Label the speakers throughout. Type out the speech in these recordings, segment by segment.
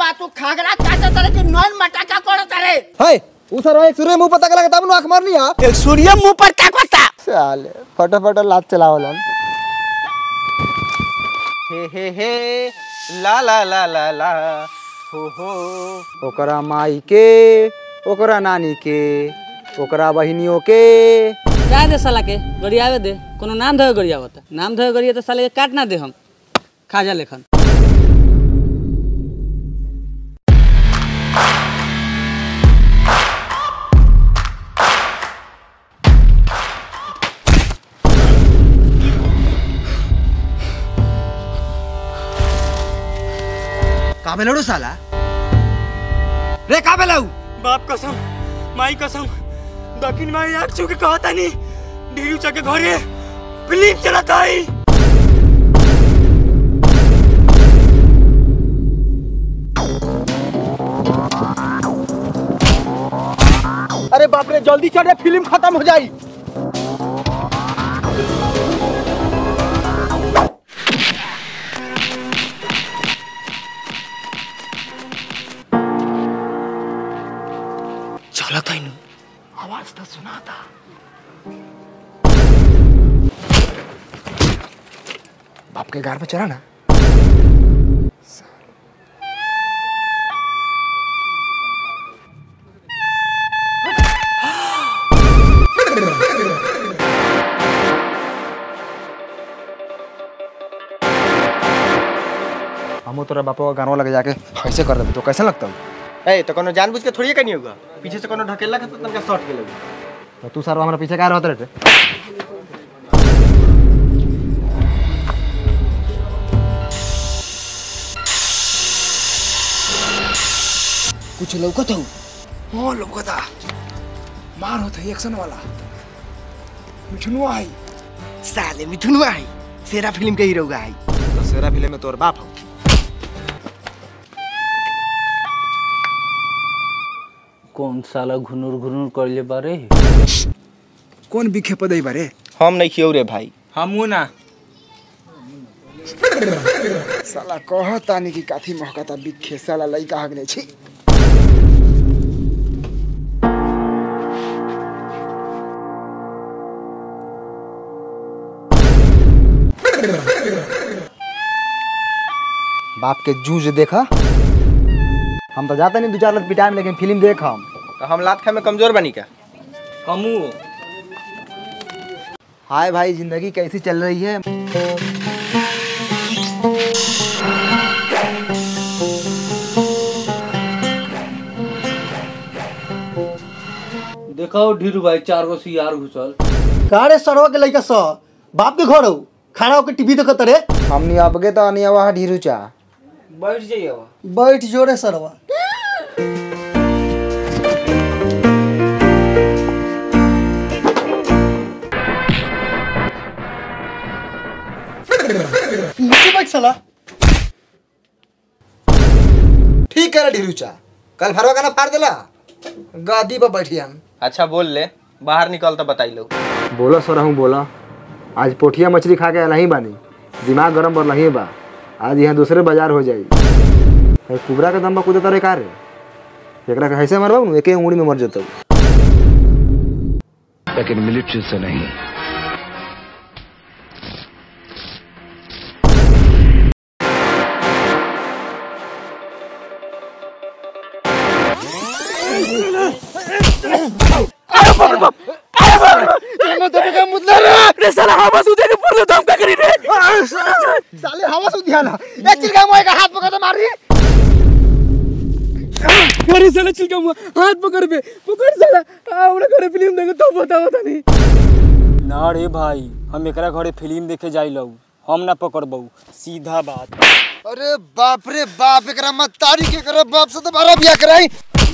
Speaker 1: सरवा तू खागरा चाचा तरह के नॉन मटाका कोड़ तरे
Speaker 2: है उ सर एक सूर्य मुंह पता लगा तब आंख मारनी है
Speaker 1: एक सूर्य मुंह पर क्या कोता
Speaker 2: साले फटाफट लात चलावलन
Speaker 3: हे हे हे ला ला ला ला ला हो हो
Speaker 2: ओकरा माई के ओकरा नानी के ओकरा बहिनियों के
Speaker 4: जाए दे साला के गरियावे दे कोनो नाम धोए गरियावत नाम धोए गरिया तो साले के काट ना दे हम खाजा लेखन
Speaker 2: का बेलड़ू साला रे का बेलऊ
Speaker 3: बाप कसम माई कसम दक्षिण माई आग छू के कहता नहीं ढेरी चके घरे फिल्म चलाता है
Speaker 2: अरे बाप रे जल्दी चढ़े फिल्म खत्म हो जाई
Speaker 3: चला था इन
Speaker 2: आवाज तो सुना था बाप के घर पे चला ना हम तोरा बापा का गानवा लगे जाके ऐसे कर देबे तो कैसे लगता
Speaker 3: ए तो कोनो जानबूझ के थोड़ी कनी होगा पीछे से कोनो ढकेला के तो तनका शॉट के लगी
Speaker 2: तो तू सर हमारे पीछे क्या रहते रे कुछ लौकत हो हाँ लौकता मार होता एक्शन वाला मिठुनु आई
Speaker 3: साले मिथुन आई सेरा फिल्म के हीरो आई
Speaker 2: तो सेरा फिल्म में तोर बाप हो
Speaker 4: कौन साला घुनुर घुनुर कर ले बारे
Speaker 2: कौन बिखे पदई बारे
Speaker 3: हम नहीं खियो रे भाई
Speaker 4: हमू ना
Speaker 2: साला कहतानी कि काथी महकता बिखे साला लइका हगने छी बाप के जूझ देखा हम तो जाते नहीं दो चार लत पिटाए में लेकिन फिल्म देख हम
Speaker 3: तो हम लात खाए में कमजोर बनी का
Speaker 4: हमू
Speaker 2: हाय भाई जिंदगी कैसी चल रही है
Speaker 4: देखो ढीरू भाई चार गो सियार घुसल
Speaker 5: का रे सरवा के लइका स बाप के घर हो खाना होके टीवी देखत रे
Speaker 2: हमनी अबगे तो अनिया वहाँ ढीरू चा
Speaker 4: बैठ जाइए
Speaker 5: बैठ जोरे सरवा नीचे बैठ साला
Speaker 2: ठीक है ढीरू चा कल भरवा का ना फाड़ देला गादी पर बैठी हम
Speaker 3: अच्छा बोल ले बाहर निकल तो बताई लो
Speaker 2: बोला सर हूँ बोला आज पोठिया मछली खा के नहीं बानी दिमाग गरम पर नहीं बा आज यहाँ दूसरे बाजार हो जाई है कुबरा के दम पर कूदे तारे का रे एकरा के ऐसे मरबा नु एके उंगली में मर जतौ
Speaker 6: लेकिन मिलिट्री से नहीं
Speaker 2: साले हवा से ध्यान ए चिलका मोए का हाथ पकड़ के मार दी
Speaker 4: अरे साला चिलका मुआ हाथ पकड़ पे पकड़ साला हमरा घरे फिल्म देखे तो बताओ तनी ना रे भाई हम एकरा घरे फिल्म देखे जाइलौ हम ना पकड़बौ सीधा बात
Speaker 2: अरे बाप रे बाप एकरा मत तारी के करे बाप से तो बारा बिया कराई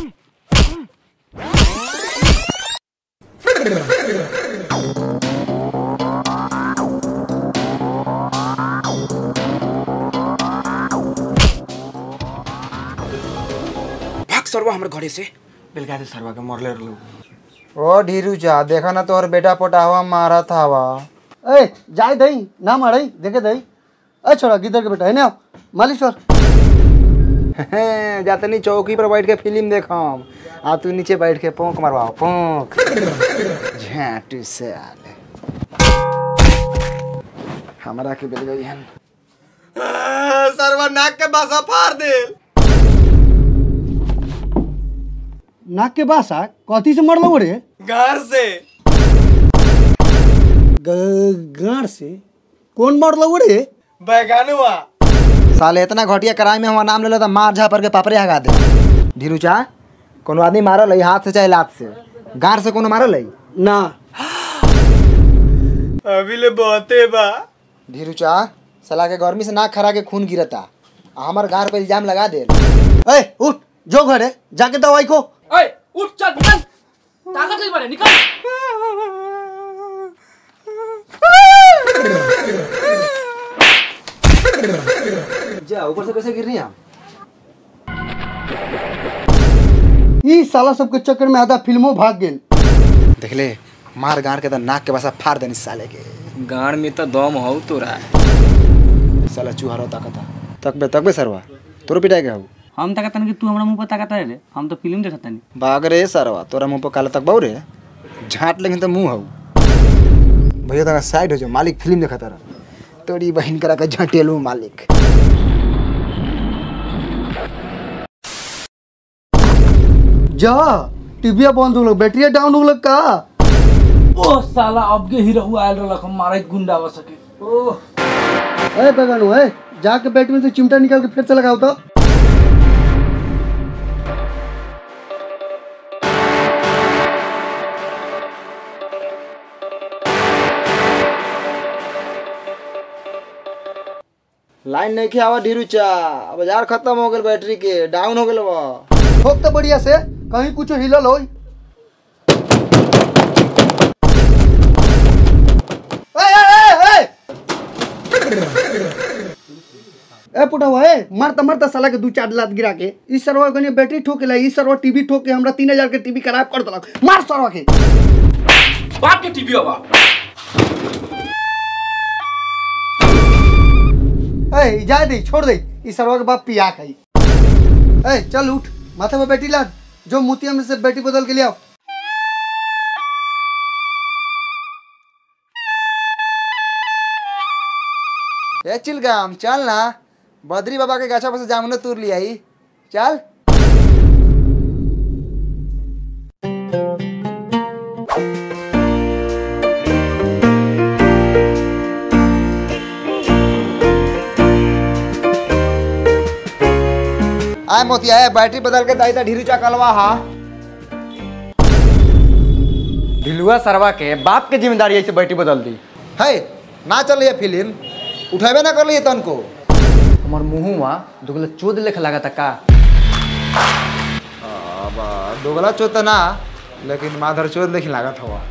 Speaker 2: भाग सरवा हमर घरे से
Speaker 3: बिलगा दे सरवा के मरले लोग
Speaker 2: ओ ढीरू चा देखा ना तोहर बेटा पोटावा मारा था वा
Speaker 5: ए जाए दई ना मारई देखे दई ए छोड़ा गिदर के बेटा है ना मालिश कर
Speaker 2: जातनी चौकी पर बैठ के फिल्म देखम आ तू नीचे बैठ के पोंक मरवाओ पोंक झाटू से आले हमरा के बेल गई हन
Speaker 3: सरवा नाक के बासा फाड़ दे
Speaker 5: नाक के बासा कथी से मरलो रे
Speaker 3: घर से
Speaker 5: ग- गाड़ से कौन मरलो रे
Speaker 3: बैगानुआ
Speaker 2: साले इतना घटिया कराई में हमारा नाम ले लो तो मार झापर के पापरे हगा दे धीरू चा कोनो आदमी मारल है हाथ से चाहे लात से गार से कोनो मारल है
Speaker 5: ना
Speaker 3: अभी ले बहुते बा
Speaker 2: धीरू चा सला के गर्मी से नाक खरा के खून गिरता आ हमर गार पे इल्जाम लगा दे
Speaker 5: ए उठ जो घरे जाके दवाई को
Speaker 4: ओए उठ चल निकल ताकत नहीं बने निकल
Speaker 2: जा ऊपर से कैसे गिर रही हम
Speaker 5: ई साला सबके चक्कर में आधा फिल्मों भाग गेल
Speaker 2: देख ले मार गार के तो नाक के बसा फाड़ देनी साले के
Speaker 4: गाड़ में तो दम हो तोरा
Speaker 2: साला चूहरो ताकता तकबे तकबे सरवा तोरो पिटाई के हऊ
Speaker 6: हम ताकतन कि तू हमरा मुंह पर ताकत रे हम तो फिल्म देखत नहीं
Speaker 2: बाग रे सरवा तोरा मुंह पर काला तक रे झाट लेकिन तो मुंह हऊ भैया तक साइड हो जाओ मालिक फिल्म देखा तारा तोरी बहन करा के झटेलू मालिक
Speaker 5: जा टीविया बंद हो गलो बैटरिया डाउन हो गलो का
Speaker 6: ओ साला अब के हीरो आयल रहलक हम मारे गुंडा बस सके ओ
Speaker 5: ए बगानो ए जाके बैटरी में से चिमटा निकाल के फिर से लगाओ तो
Speaker 2: लाइन नहीं के आवा ढीरू चा बाजार खत्म हो गल बैटरी के डाउन हो गल बा
Speaker 5: ठोक तो बढ़िया से कहीं कुछ हिलल हो ए पुटवा ए मारता मारता साला के दू चार लात गिरा के इस सरवा कने बैटरी ठोके ला इस सरवा टीवी ठोक के हमरा तीन हजार के टीवी खराब कर देलक मार सरवा के
Speaker 6: बाप के टीवी हवा
Speaker 5: ए जा दे छोड़ दे इस सरवा के बाप पिया खाई ए चल उठ माथा पे बैठी लाद जो मोतिया में से बैटरी बदल के ले आओ
Speaker 2: ए चिलगाम चल ना बद्री बाबा के गाछा पर से जामुन तूर लिया ही चल आय मोतिया है बैटरी बदल के दाई ता ढीरू चा कलवा हा
Speaker 3: ढिलुआ सरवा के बाप के जिम्मेदारी ऐसे बैठी बदल दी
Speaker 2: है ना चल ये फिल्म उठेबे ना कर लिए तन को
Speaker 3: हमार मुँहुआ दुगला चोद लेखा लगा था का
Speaker 2: दोगला चोत ना लेकिन माधर चोत लेकिन लागत हवा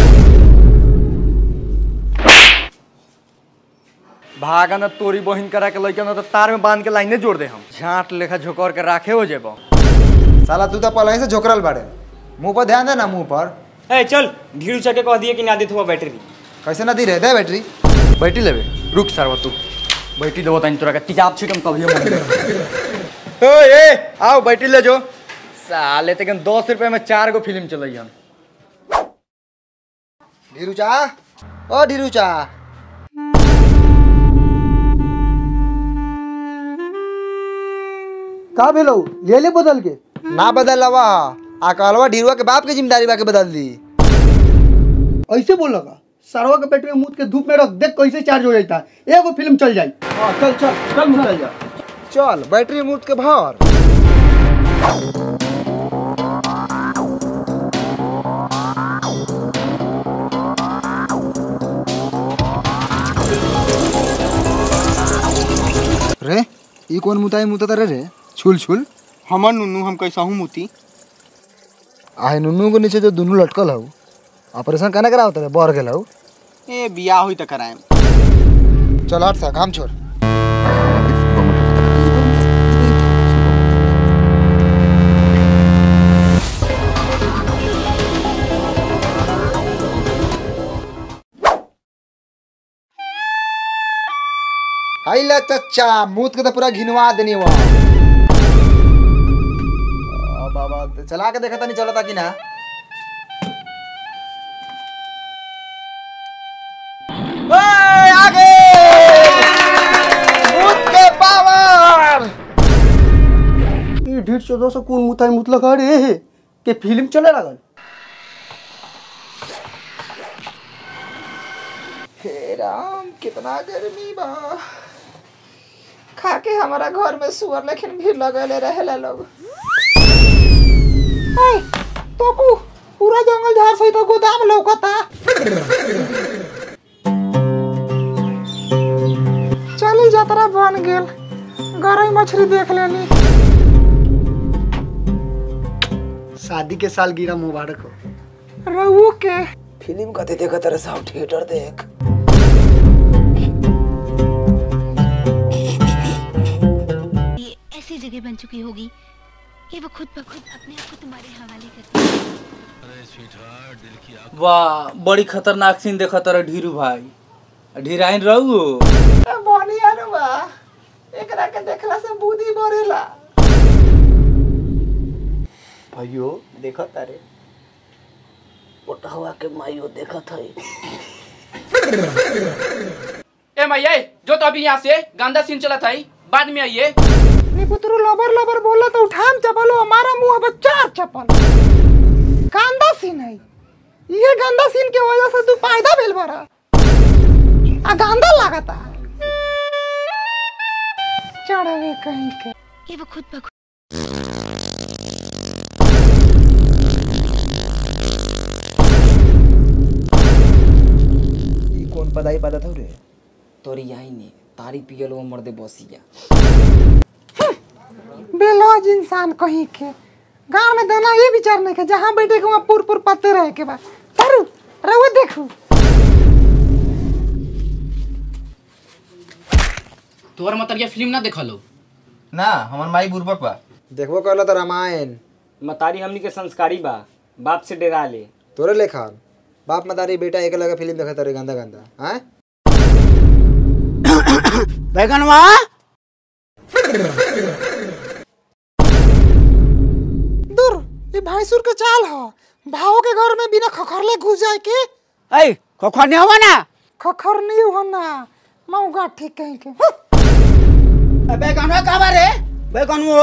Speaker 3: भागा न तोरी बहिन करा के लइका न तो तार में बांध के लाइने जोड़ दे हम झाट लेखा झोकर के राखे हो जेबो
Speaker 2: साला तू तो पहले ही से झोकरल बाड़े मुंह पर ध्यान दे ना मुंह पर
Speaker 4: ए चल ढीरू चके कह दिए कि ना देत हुआ बैटरी
Speaker 2: कैसे ना दी रहे दे बैटरी
Speaker 3: बैठी लेबे रुक सरवा तू बैठी देबो तनी तोरा के तिजाब छिटम कभी मन ओ ए आओ बैठी ले जो साले तक दस रुपए में चार गो फिल्म चलई हन
Speaker 2: ढीरू चा ओ ढीरू चा
Speaker 5: का भेलो ले ले बदल के
Speaker 2: ना बदल लवा आ कहलवा ढीरुआ के बाप के जिम्मेदारी बा के बदल दी
Speaker 5: ऐसे बोल लगा सरवा के बैटरी में मुद के धूप में रख देख कैसे चार्ज हो जाता है एगो फिल्म चल जाई हाँ चल चल चल चल जा
Speaker 2: चल बैटरी मूर्त के भर रे ई कौन मुताई मुता रे रे छुल छुल
Speaker 5: हमर नुनू हम कैसा हूँ मोती
Speaker 2: आहे नुनू के नीचे जो दुनू लटकल हऊ ऑपरेशन कहना करा होता रे बढ़ गेल हऊ
Speaker 5: ए बियाह हुई त कराएम
Speaker 2: चल हट सा काम छोड़ हाइला चच्चा मूत के तो पूरा घिनवा देनी वहाँ तो चला के देखा नहीं चलता कि ना ओए, आगे भूत के पावर
Speaker 5: ई ढीठ चौदह सौ कौन मुताई मुतलक अरे के फिल्म चले लागल
Speaker 2: हे राम कितना गर्मी बा खा के हमारा घर में सुअर लेकिन भी लगले रहेला लोग हाय तोपू पूरा जंगल झाड़ सहित गोदाम लौकता चली जतरा बन गेल गरई मछली देख लेनी
Speaker 5: शादी के साल गिरा मुबारक हो
Speaker 2: रहू के फिल्म कते देखत रहे साहब थिएटर देख
Speaker 7: ये ऐसी जगह बन चुकी होगी कि वो खुद ब खुद अपने आप को तुम्हारे हवाले करती है
Speaker 6: वाह बड़ी खतरनाक सीन देखा तारा ढीरू भाई ढीराइन रहू
Speaker 2: बढ़िया नु बा एकरा के देखला से बुद्धि बढ़ेला
Speaker 5: भाइयों देखा तारे
Speaker 1: पोटहवा के माइयो देखत है
Speaker 8: ए मैया जो तो अभी यहाँ से गंदा सीन चला था बाद में आइए
Speaker 2: निपुत्रु लबर लबर बोला तो उठाम चपलो हमारा मुंह अब चार चपल गंदा सीन है ये गंदा सीन के वजह से तू फायदा भेल बरा आ गंदा लागता चढ़ावे कहीं के
Speaker 7: ये वो खुद ब खुद
Speaker 3: ई कौन पदाई पता था रे तोरी यही ने तारी पियल वो मर्दे बसिया
Speaker 2: बेलौज इंसान कहीं के गांव में दाना ये विचार नहीं के जहाँ बैठे के वहाँ पुर पुर पत्ते रहे के बाद तारू रहुए देखू
Speaker 8: तोहर मतलब ये फिल्म ना देखा लो
Speaker 3: ना हमार माई बुर्बक बा
Speaker 2: देखबो कहला तो रामायण
Speaker 4: मतारी हमनी के संस्कारी बा बाप से डरा ले
Speaker 2: तोरे लेखा बाप मदारी बेटा एक लगा फिल्म देखा तारे गंदा गंदा हैं
Speaker 1: बैगनवा
Speaker 2: दूर ये भैंसुर के चाल ह भाव के घर में बिना खखरले घुस जाए के
Speaker 1: ऐ खोखर नहीं हुआ ना
Speaker 2: खखर नहीं होना मऊगा ठीक कहीं के
Speaker 1: बैगनवा का बारे बैगनवो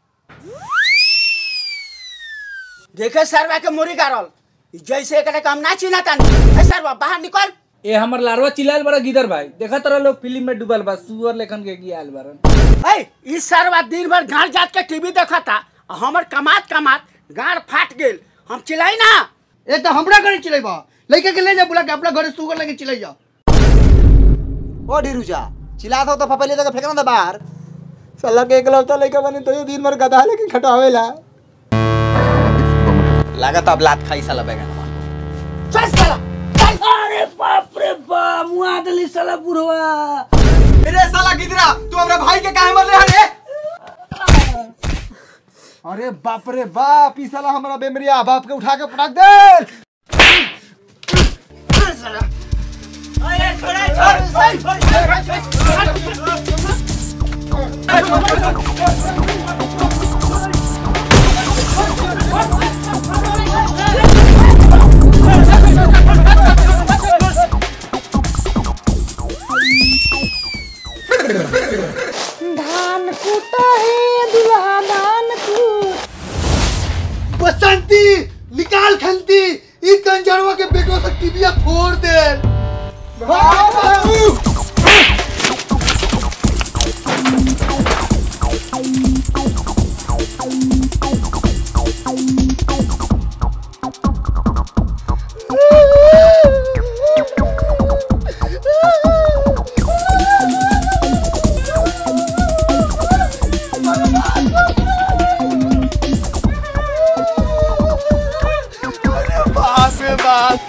Speaker 1: देखे सरवा के मुरी गारल जैसे एकरे काम ना चिना तानी ए सरवा बाहर निकल
Speaker 6: ए हमर लारवा चिल्लाल बड़ा गिदर भाई देखा तारा लोग फिल्म में डूबल बा सुअर लेखन के गियाल बारन
Speaker 1: ऐ ई सरवा दिन भर गाड़ जात के टीवी देखता आ हमर कमात कमात गाड़ फाट गेल हम चिल्लाई ना
Speaker 5: ए तो हमरा घरे चले बा लड़के के ले जा बुला के अपना घरे सुगर लेके चले जा
Speaker 2: ओ ढीरुजा चिल्लात हो तो फपले जगह फेंकना था बाहर साला के एकलौता लड़का बने तो ये दिन भर गधा लेके खटावेला
Speaker 3: लागत अब लात खाई साला बैगन
Speaker 1: चल साला
Speaker 6: अरे बाप रे बाप मुआ दली साला बुढ़वा
Speaker 3: अरे साला गिदरा तू हमरा भाई के काहे मरले हरे
Speaker 2: अरे बाप रे बाप ई साला हमारा बेमरिया बाप के उठा के पटक दे धान कूटा है दुल्हा धान कूट
Speaker 5: बसंती निकाल खंती ई कंजरवा के बेटवा से टिबिया फोड़ दे बाप रे बाप